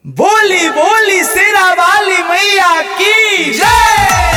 बोली बोली शेरा वाली मैया की जय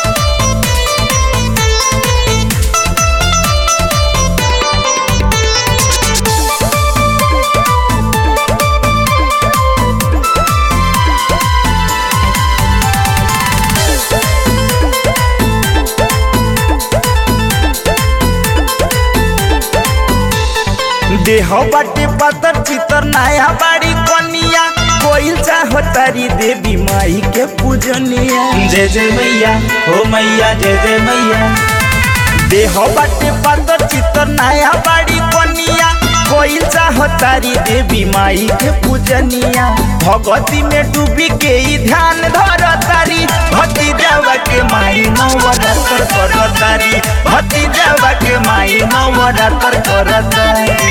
देह बाटे पतर चितर नया बाड़ी कनिया कोई चाहो तारी देवी माई के पूजनिया जय जय मैया हो मैया जय जय मैया देह बाटे पतर चितर नया बाड़ी कनिया कोई चाहो तारी देवी माई के पूजनिया भगवती में डूबी के ही ध्यान धर तारी भक्ति जावा के माई नवरात्र कर तारी भक्ति जावा के माई नवरात्र कर तारी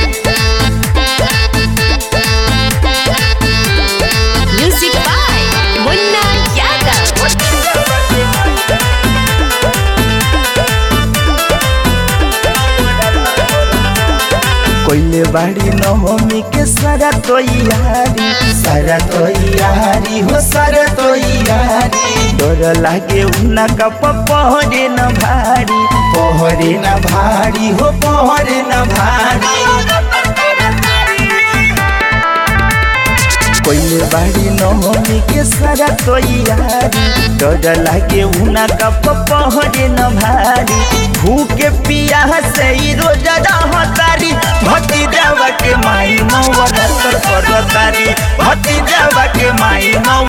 Music by Munna Yadav. कोइले बाड़ी नवमी के सारा तैयारी सारा तैयारी हो सारा तैयारी डर लागे उन्ना का पहरे न भारी पहरे न भारी हो पहरे न भारी कोइले बाड़ी नवमी के सारा तैयारी डर लागे उना का पहरे न भारी भूखे पिया से ही रोज रहतारी भती जावा के माई नवरात्र कर तारी भती जावा के माई नव